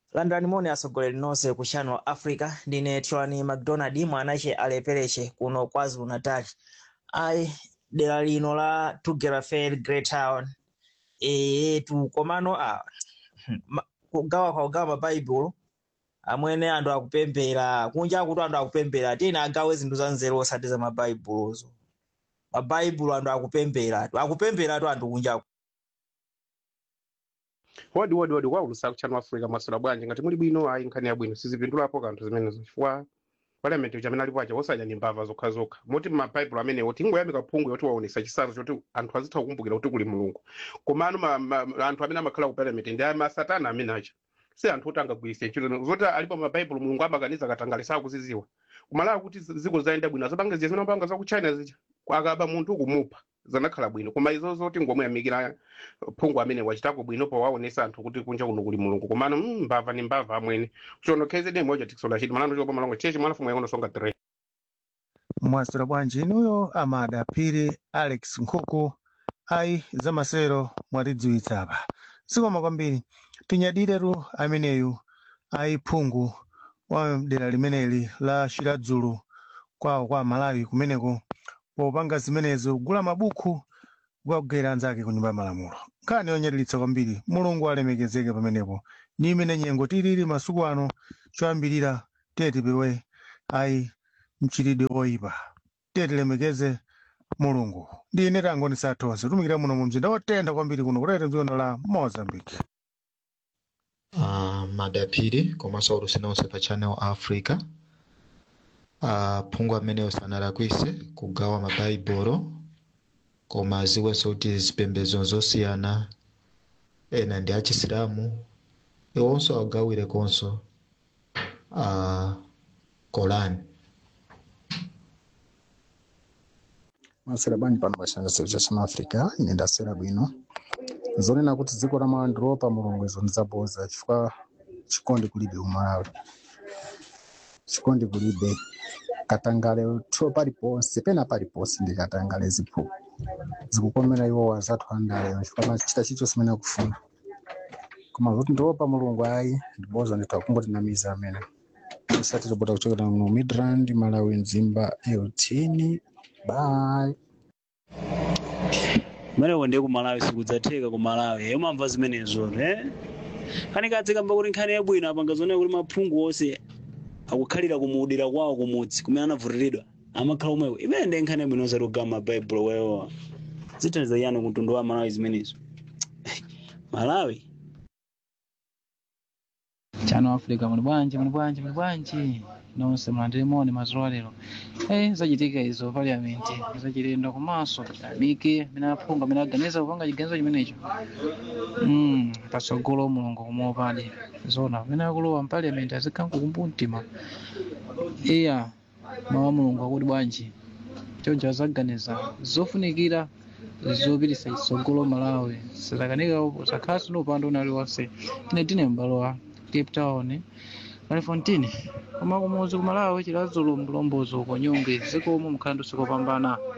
landani moni atsogoleri nonse ku channel africa ndine tiwani mcdonald mwanache alepereche kuno kwazulu natal ayi dera lino la tugera fair great town etu komano a ma- kugawa kwa kugawa mabaibulo amwene anthu akupembera kunja kuti anthu akupembera tiyeni agawe zinthu za nzeru osati za mabaibulozo mabaibulo anthu akupemberatu akupemberatu anthu kunjaku wodi wodi wodi kwaulusa kuchannel africa masula bwanji ngati muli bwino ayi nkhani yabwino sizipindulapo kanthu zimenezo chifukwa parliament chamene alipo acha osadya ndi mbava zokhazokha moti mabaibulo amenewo tingoyamika phungu yoti waonesa chitsanzo choti anthu azitha kukumbukira kuti kuli mulungu komano ma- ma- anthu amene amakhala ku parliament ndi masatana amene acha si anthu oti angagwiritse ntchito zoti alipo mabaibulo mulungu amakaniza katangale sakuziziwa kumalawa kuti zi- ziko zayenda bwino azapanga ziya zimene amapanga za ku china zija akaba munthu kumupha zanakhala bwino koma izo zoti ngomuyamikira phungu amene wachitako bwino powaonesa anthu kuti kunja kuno kuli mulungu komano mm, mbava ni mbava amwene chono kzd moja tikisola chiti malando chopa malongo chechi mwalafumu yakono songa tere mwasira bwanji inuyo amada phiri alex nkhuku ayi zamasero mwatidziwitsa apa sikoma kwambiri tinyadiretu ameneyu ayi phungu wa dera limeneli la shiradzulu kwawo kwa malawi kumeneko popanga zimenezo kugula mabuku kukagwera anzake ku nyumba ya malamulo nkhani yonyadilitsa kwambiri mulungu alemekezeke pamenepo ni imene nyengo tilili masiku ano choyambirira tiye tipewe ayi mchitidwe oyipa tiye tilemekeze mulungu ndi ine tango ndisathonse tumikira muno mu mzinda wotentha kwambiri kuno kutete mdzikono la mozambique uh, madapiri komanso alutsina onse pa channel africa uh, phungu ameneyo sanalakwise kugawa mabhaibolo koma aziwenso kuti zipembedzo zosiyana ena ndi achisilamu iwonso agawire konso uh, korani masera bwanji pano pashandisa cha chama africa ine ndasera bwino zonena kuti dziko la malawi ndilopa mulungu izo ndizaboza chifukwa chikondi kulibe kumalawi chikondi kulibe katangale tho paliponse pena paliponse ndi katangale ziphu zikukomera iwo wazathu andaleyo chifukwa machita chilichonse imene akufuna koma zoti ndilopa mulungu ayi ndiboza ndithu akungotinamiza amene isati tobota kuchokera mu midrand malawi mzimba eutini bye kumeneko ndiye kumalawi sikudzatheka kumalawi umamva zimenezo eh kani kadzikamba kuti nkhani yabwino apanga zonena kuti maphungu onse akukhalira kumudira kwawo kumudzi kumene anavutiridwa amakhala omwewo imene ndiye nkhani yabwino osati kugawa mabaibulo wewowa zithandiza yani kutundu wa malawi zimenezo malawi chano africa muli bwanji muli bwanji muli bwanji nonse mulandire moni madzulo alero eh zachitika izo parliament zachilendo komanso amike amene aphunga amene aganiza kupanga chiganizo chimenecho mm patsogolo mulungu kumuopadi zona amene akulowa mpaliament azikhala nkukumbu mtima iya mawu a mulungu akuti bwanji choncho azaganiza zofunikira zopititsa chitsogolo malawi sizakanika zakhaso ndi upande unali wonse ine tine m'balo wa cape town Malifontini koma kumuzi kumalawi chilazulu mlombozo uko nyunge zikomo mkhandu sikopambana